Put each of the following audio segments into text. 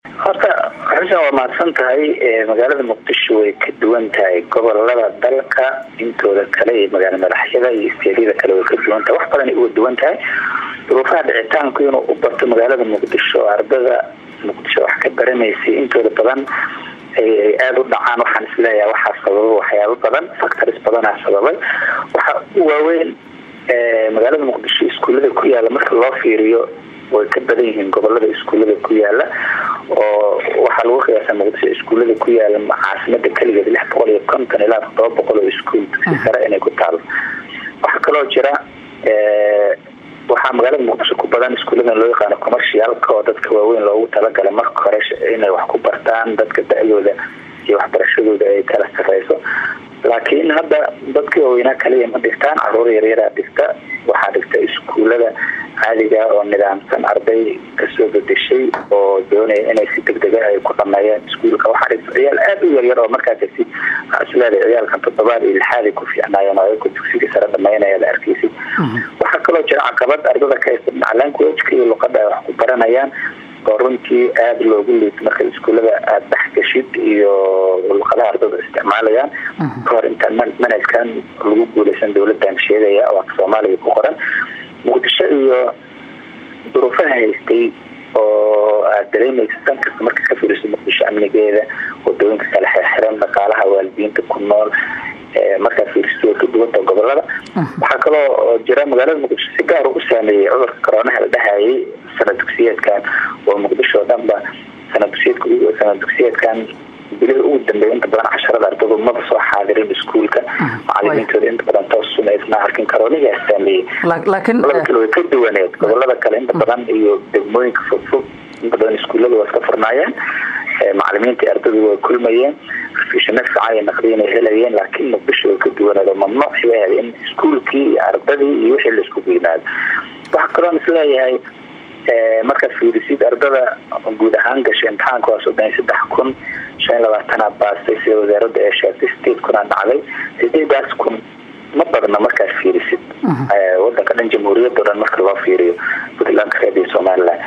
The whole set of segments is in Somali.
horta xuseen waa mahadsan tahay magaalada muqdisho way ka duwan tahay gobolada dalka intooda kale iyo magaala madaxyada iyo isteedyada kale way ka duwan tahay wax badan uga duwan tahay duruufaha dhicitaanku inuu u barto magaalada muqdisho ardada muqdisho wax ka baranaysay intooda badan ay aada u dhacaan waxaan isleeyahay waxaa sababa waxyaabo badan factors badanaa sababay waxa u waaweyn magaalada muqdisho iskuullada ku yaala marka loo fiiriyo way ka badan yihiin gobolada iskuullada ku yaala oo waxaa lagu qiyaasa muqdisho iskuullada ku yaala caasimada keligeed lix boqol iyo konton ilaa todoba boqol oo iskuul dugsi sare inay ku taalo waxaa kaloo jira waxaa magaalada muqdisho ku badan iskuulladan loo yaqaano commercialka oo dadka waaweyn loogu talagalay marka hore inay wax ku bartaan dadka da-dooda iyo waxbarashadooda ay kala sareyso laakiin hadda dadkii waaweynaa kaliya ma dhigtaan caruur yaryaraa dhigta waxaa dhigta iskuullada caadiga oo nidaamsan arday kasoo bedeshay oo doonaya inay si degdega ay ku dhameeyaan iskuulka waxaa dhigta ciyaal aada u yaryar oo markaa kasi isleedahay ciyaalkan toddobaad iyo lixaaday ku fiicnaayeen oo ayaku dugsiga sare dhameynaya la arkeysid waxaa kaloo jira caqabad ardada ka haysta macalaankuwejka iyo luqada ay wax ku baranayaan oo runtii aada loogu liito marka iskuullada aada dhexgashid iyo luqadaha ardada isticmaalayaan kahor intaan manhajkan lagu guuleysan dowladan sheegaya oo afka soomaaliga ku qoran muqdisho iyo duruufaha haystay oo aada dareemaysa san kasta marka ka firiso muqdisho amnigeeda wadooyinka kala xirxiran dhaqaalaha waalidiinta ku nool markaa fiiristo way ka duwanta gobolada waxaa kaloo jira magaalada muqdisho si gaar u saameeyey cudurka coroonaha la dhahayay sanad dugsiyeedkan oo muqdisho o dhanba sanad dugsiyeedka sanad dugsiyeedkan bilihii ugu dambeeya inta badan casharada ardadu maba soo xaadirin iskuulka macalimiintooda inta badan toosuma isna arkin karoonigaa saameeyey gobolada kale way ka duwaneed gobolada kale inta badan iyo degmooyinka fogfog inta badan iskuullada waa iska furnaayeen macalimiinta ardadu way kulmayeen rafishano fiican iyo naqdiin ay helayeen laakiin muqdisho way ka duwaneed oo mamnuuc yahay in iskuulkii iyo ardadii iyo wixii la iskugu yimaado waxaa kaloon isleeyahay markaad fiirisid ardada guud ahaan gashay imtixaanka waa soddon iyo saddex kun shan iyo labaatana baastay sida wasaaradda ee sheegtay sideed kunaa dhacday sideedaas kun ma badna markaad fiirisid wadanka dhan jamhuuriyadda o dhan marka loo fiiriyo puntland reed iyo somalilan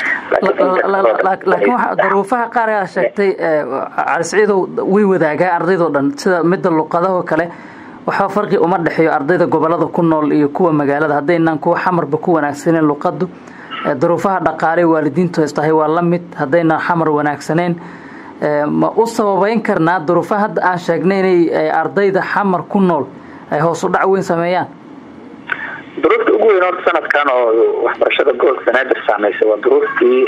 laakiin waxa duruufaha qaar aa sheegtay cali siciidow way wadaagaa ardaydao dhan sida midda luqadahoo kale waxba farqi uma dhexeeyo ardayda gobolada ku nool iyo kuwa magaalada haddaynaan kuwa xamarba ku wanaagsaneen luqadu duruufaha dhaqaale waalidiintu haystahay waa la mid haddaynaan xamar wanaagsaneyn ma u sababeyn karnaa duruufaha hadda aan sheegnay inay ardayda xamar ku nool ay hoos u dhac weyn sameeyaan duruufta ugu weyn horta sanadkan oo waxbarashada gobolka banaadir saameysay waa duruuftii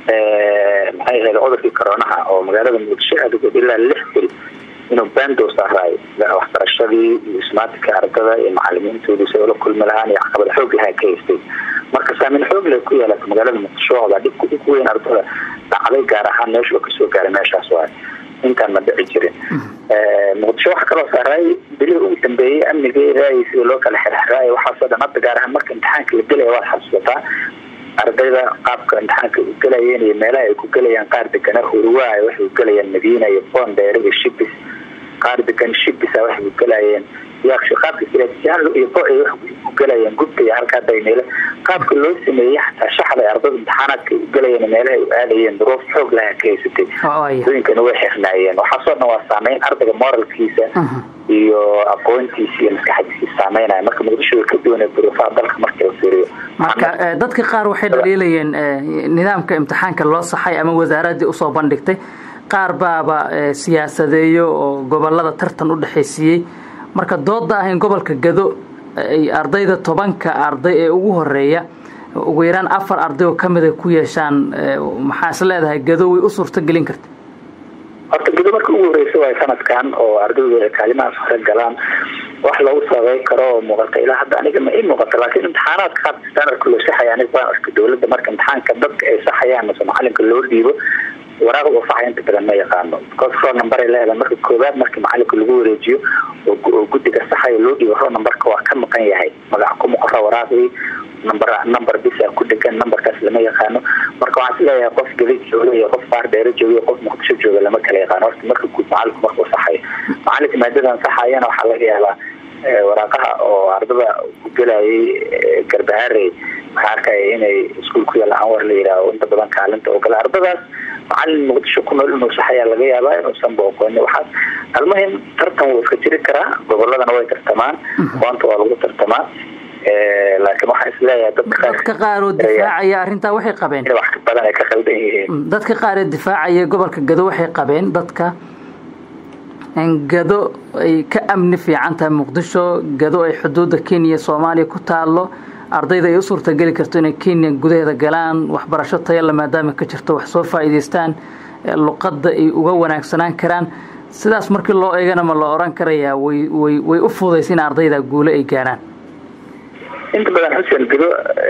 maxay ahayd cudurkii coroonaha oo magaalada muqdisho aadagood ilaa lix bil inuu bandow saaraayo waxbarashadii iyo ismaatinka ardada iyo macalimiintooda si ula kulmi lahaan iyo caqabad xoog lahaa ka haystay marka saameyn xoog leh ku yeelata magaalada muqdisho oda dhibka ugu weyn ardada dhacday gaar ahaan meeshu kasoo gaaray meeshaas waay intaan ma dhici jirin muqdisho waxaa kaloo saaray bilihii ugu dambeeyey amnigeeda iyo sida loo kala xirxiraay waxaasoo dhan hadda gaar ahaan marka imtixaanka la gelaya waad xasuusataa ardayda qaabka imtixaanka u gelayeen iyo meelaha ay ku gelayaan qaar degana hurwaa waxay u gelayaan madiina iyo boondheer iyo shibis qaar degan shibisa waxay u gelayeen yaaqshi qaabka siraajaan iyo bo ay wax u gelayeen gubta iyo halkaa daymeele qaabka loo sameeyey xataa shaxda ay ardada imtixaanaadka u gelayeen meelaha u aadayeen duruuf xoog laha ka haysatay dooyinkana way xirnaayeen waxaasoo dhan waa saameyn ardayga moralkiisa iyo aqoontiisa iyo maskaxdiisa saameynaya marka muqdisho way ka duwanee duruufaha dalka markii la fiiriyo marka dadka qaar waxay dhaliilayeen nidaamka imtixaanka loo saxay ama wasaaradii usoo bandhigtay qaar baaba siyaasadeeyo oo gobolada tartan u dhexaysiiyey marka dooda ah in gobolka gado ay ardayda tobanka arday ee ugu horeeya ugu yaraan afar arday oo kamid ay ku yeeshaan maxaa is leedahay gado way u suurto gelin karta horta gado marka ugu horeysa waay sanadkan oo ardaydu ay kaalimahaas hore galaan wax lagu sababay karo oo muuqata ilaa hadda aniga ma ii muuqata laakiin imtixaanaadka qaabka standardka loo saxaya aniga waan arka dowladda marka imtixaanka dadka ay saxayaan mase macalinka loo dhiibo waraaq uu saxaya inta badan ma yaqaano because row number ay leedahay marka koowaad markii macalinka lagu wareejiyo oo guddiga saxaya loo dhiibo row numberka waa ka maqan yahay magac kuma qora waraaqdii number number bisa ku dhegan numberkaas lama yaqaano marka waxaan isleeyahay qof geli jooga iyo qof qaar dheero jooga iyo qof muqdisho jooga lama kala yaqaano horta marka guud macalinku marka uu saxayo macalinka maadadan saxayana waxaa laga yaabaa waraaqaha oo ardada ku gelayay garbaharey waxaa arkaya inay iskuul ku yaalla anwar la yidhaaho inta badan kaalinta oo kale ardadaas macalin muqdisho ku nool inuu sax ayaa laga yaabaa inuusan booqoonin waxaas almuhim tartan wuu iska jiri karaa goboladana way tartamaan aqoonta waa lagu tartamaa laakiin waxaan isleeyahay dadka qaar oo difaacaya arrintaa waxay qabeen wax badan ay ka khaldan yihiin dadka qaar ee difaacaya gobolka gado waxay qabeen dadka in gado ay ka amni fiican tahay muqdisho gado ay xuduudda kenya soomaaliya ku taalo ardayda ay u suurtageli karto inay kenya gudaheeda galaan waxbarasho tayala maadaama ka jirto wax soo faa'iidaystaan luqadda ay uga wanaagsanaan karaan sidaas markii loo eegana ma la oran karayaa way way way u fudaysa in ardayda guule ay gaaraan inta badan xuseen gado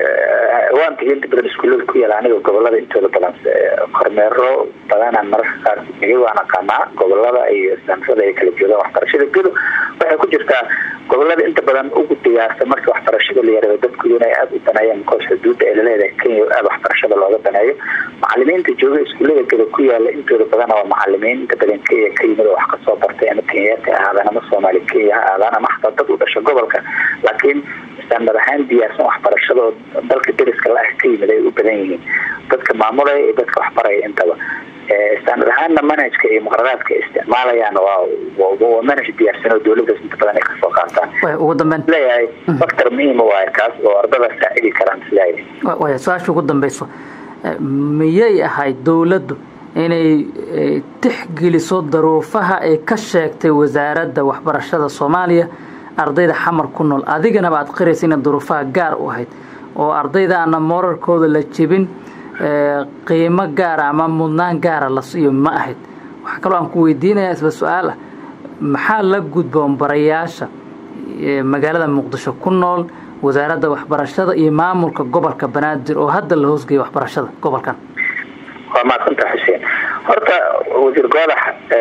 waan tagay inta badan iskuullada ku yaala aniga gobolada intooda badan kormeero badanaan mararka qaar tegay waan aqaanaa gobolada iyo sanfada ay kala joogaan waxbarashada gado waxay ku jirtaa gobolada inta badan ugu diyaarsan marka waxbarashada la yaraado dadkooda inay aada u daneeyaan mikoos xuduudda ay laleedahay kenya aada waxbarashada looga daneeyo macalimiinta jooga iskuullada gado ku yaala intooda badana waa macalimiin inta badan kenya ka yimid oo wax kasoo bartay ama kenyaati ha ahaadaan ama soomaali kenya ha ahaadaan ama xataa dad u dhasha gobolka laakiin standard ahaan diyaarsan waxbarashada oo dalka deriska la ah ka yimid ay u badan yihiin dadka maamulaya iyo dadka waxbaraya intaba standard ahaanna manhajka iyo muqararaadka ay isticmaalayaan waa manhaj diyaarsan oo dowladaas inta badan ay kasoo qaataan ugu dambeyn leeyahay factor muhiima waayo kaas oo ardada saacidi karaan isleeyahay waya su-aasha ugu dambeyso miyay ahayd dowladdu inay tixgeliso daruufaha ay ka sheegtay wasaaradda waxbarashada soomaaliya ardayda xamar ku nool adiganaba aad qiraysa ina duruufaha gaar u ahayd oo ardaydaana morarkooda la jebin qiimo gaara ama mudnaan gaara la siiyo ma ahayd waxaa kaloo aan ku weydiinayaa isla su-aal ah maxaa la gudboon barayaasha magaalada muqdisho ku nool wasaaradda waxbarashada iyo maamulka gobolka banaadir oo hadda la hoosgeeya waxbarashada gobolkan waa maadsantaa xuseen horta wasiir goodax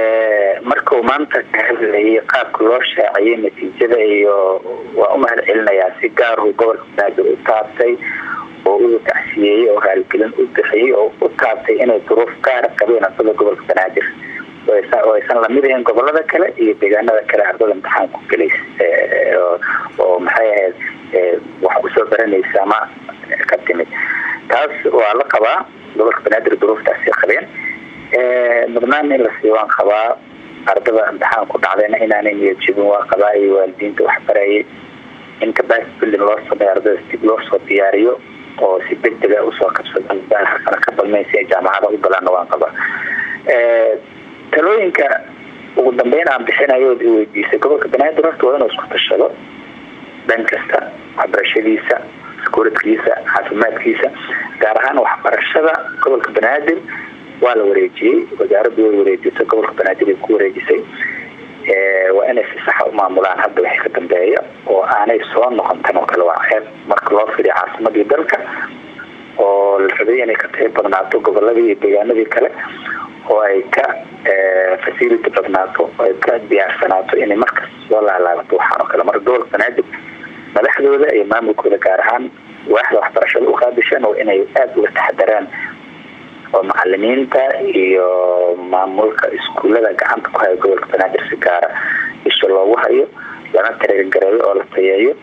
markuu maanta ka hadlayay qaabka loo shaaciyay natiijada iyo waa u mahad celinayaa si gaaruu gobolka banaadir u taabtay oo u tacsiyeeyey oo haalgelin u bixiyey oo u taabtay inay duruuf gaara qabeen ardada gobolka banaadir oo aysan lamid ahayn gobolada kale iyo deegaanada kale ardada imtixaan ku gelays oo maxay ahayd wax usoo baranaysa ama ka timid taas waa la qabaa gobolka banaadir duruuftaasay qabeen mudnaan in la siiyo waan qabaa ardada imtixaan ku dhacdayna inaanay niyad jebin waa qabaa iyo waalidiinta waxbarayay in capacity building loo sameeyo ardada dib loo soo diyaariyo oo si degdega usoo kabsadaan sana ka balmeyn si ay jaamacada u galaana waan qabaa talooyinka ugu dambeyn aan bixinayo od iweydiisay gobolka banaadir horta waa inuu isku tashado dhan kasta waxbarashadiisa skuuladkiisa caafimaadkiisa gaar ahaan waxbarashada gobolka banaadir waa la wareejiyey wasaaraddu way wareejisay gobolka banaadir ay ku wareejisay waa inay si saxa u maamulaan hadda wixii ka dambeeya oo aanay soo noqon tan oo kale waa ceeb marka loo fidiyo caasimadii dalka oo la rabay inay ka tahi badnaato goboladii iyo deegaanadii kale oo ay ka facility badnaato oo ay ka diyaarsanaato inay markas soo laalaabato waxaan oo kale marka gobolka banaadir madaxdooda iyo maamulkooda gaar ahaan waaxda waxbarashada u qaadishaan oo inay aada uga taxadaraan oo macalimiinta iyo maamulka iskuullada gacanta ku hayo gobolka banaadir si gaara isha loogu hayo lana tareergareeyo oo la tayeeyo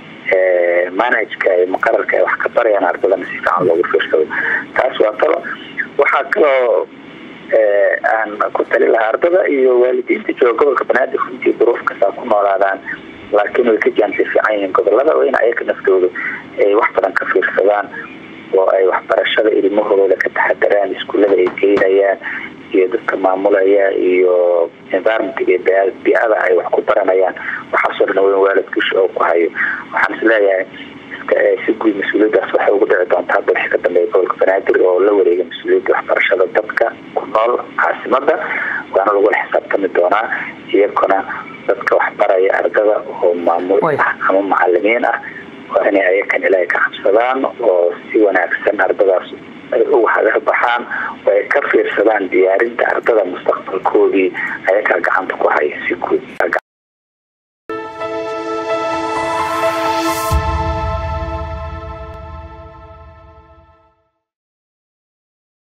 manhajka iyo muqararka ay wax ka barayaan ardadana si fiican loogu fiirsado taas waa talo waxaa kaloo aan ku tali lahaa ardada iyo waalidiinta jooga gobolka banaadir runtii duruuf kastaa ku noolaadaan laakiin way ka jaansi fiican yihiin gobolada waa in ayaga naftooda ay wax badan ka fiirsadaan oo ay waxbarashada ilmahooda ka taxadaraan iskuullada ay geynayaan iyo dadka maamulaya iyo environmentiga iyo bi-ada ay wax ku baranayaan waxaasoo dhan weyn waalidkiisha oo ku hayo waxaan is leeyahay si guud mas-uuliyaddaas waxay ugu dhici doontaa hadda wixii ka dambeeya gobolka banaadir oo la wareegay mas-uuliyadda waxbarashada dadka ku nool caasimada waana lagula xisaabtami doonaa iyakuna dadka waxbaraya ardada oo maamul ah ama macalimiin ah waa inay ayakan ilaahay ka cabsadaan oo si wanaagsan ardadaas ay uga hagar baxaan oo ay ka fiirsadaan diyaarinta ardada mustaqbalkoodii ayakaa gacanta ku haya si guud